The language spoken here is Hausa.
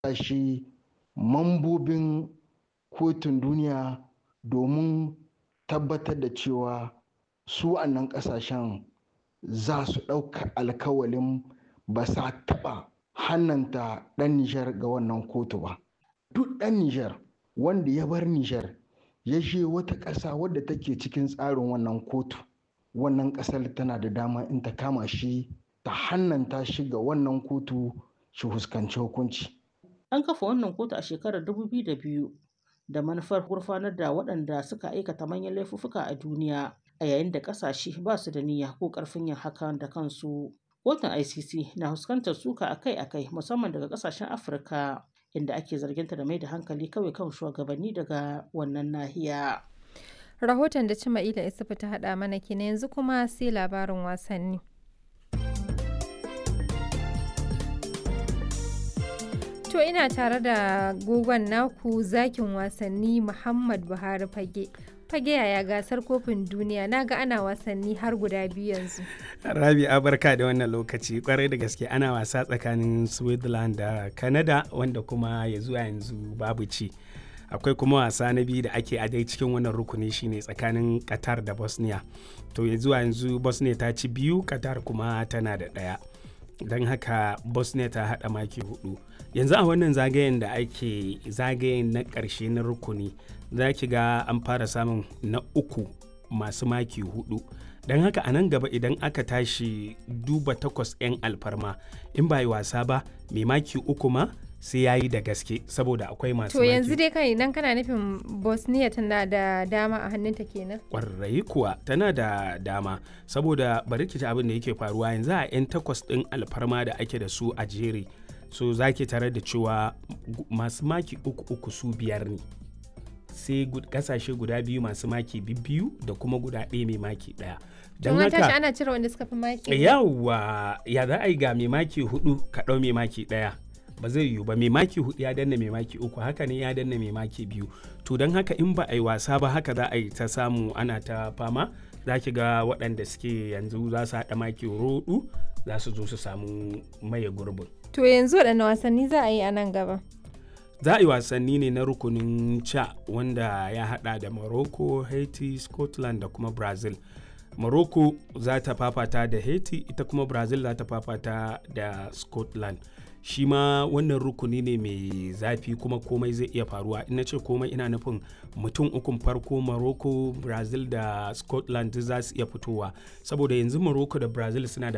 ƙasashe mambobin kotun duniya domin tabbatar da cewa su nan ƙasashen za su ɗauka alkawalin ba sa taɓa hannanta ɗan Nijar ga wannan kotu ba. Duk ɗan Nijar wanda ya bar Nijar ya je wata ƙasa wadda take cikin tsarin wannan kotu, wannan ƙasar tana da dama in ta kama shi ta hannanta shi ga wannan kotu shi huskanci hukunci. An kafa wannan kotu a shekarar 2002 da manufar gurfanar da waɗanda suka aikata manyan laifuffuka a duniya a yayin da ƙasashe ba su da niyya ko ƙarfin yin hakan da kansu. Kotun ICC na fuskantar suka akai-akai musamman daga ƙasashen Afirka inda ake zarginta da mai da hankali kawai kan shugabanni daga wannan nahiya. Rahoton da Cima'ila Isufu ta haɗa mana kenan yanzu kuma sai labarin wasanni. To ina tare da gogon naku zakin wasanni Muhammad Buhari Fage. Fage yaya gasar kofin duniya na ga ana wasanni har guda biyu yanzu. Rabi barka da wannan lokaci kwarai da gaske ana wasa tsakanin Switzerland da Canada wanda kuma ya zuwa yanzu babu ci. Akwai kuma wasa na biyu da ake a dai cikin wannan rukuni shine tsakanin Qatar da Bosnia. To ya zuwa yanzu Bosnia ta ci biyu Qatar kuma tana da ɗaya. Don haka Bosnia ta haɗa maki hudu. yanzu a wannan zagayen da ake zagayen na ƙarshe na rukuni za ki ga an fara samun na uku masu maki hudu don haka a nan gaba idan aka tashi duba takwas 'yan alfarma in ba yi wasa ba mai maki uku ma sai ya yi da gaske saboda akwai masu To yanzu dai kai idan kana nufin Bosnia tana da dama a hannunta kenan. Kwarai kuwa tana da dama saboda bari ki abin da yake faruwa yanzu a 'yan takwas ɗin alfarma da ake da su a jere so za ki tare da cewa masu maki uku uku su biyar ne sai kasashe guda biyu masu maki biyu da kuma guda ɗaya mai maki ɗaya don haka ana cire wanda suka fi maki yawa ya za a yi ga mai maki hudu ka ɗau mai maki ɗaya ba zai yiwu ba mai maki hudu ya danna mai maki uku haka ne ya danna mai maki biyu to don haka in ba a yi wasa ba haka za a yi ta samu ana ta fama za ki ga waɗanda suke yanzu za su haɗa maki roɗu za su zo su samu maye gurbin To yanzu waɗanne wasanni za a yi a nan gaba? Za a yi wasanni ne na rukunin ca wanda ya haɗa da Morocco, Haiti, Scotland da kuma Brazil. Morocco za ta fafata da Haiti ita kuma Brazil za ta fafata da Scotland. Shi ma wannan rukuni ne mai zafi kuma komai zai iya faruwa. Ina ce komai ina nufin mutum ukun farko Morocco, Brazil da Scotland za su iya fitowa. Saboda yanzu Morocco da Brazil suna da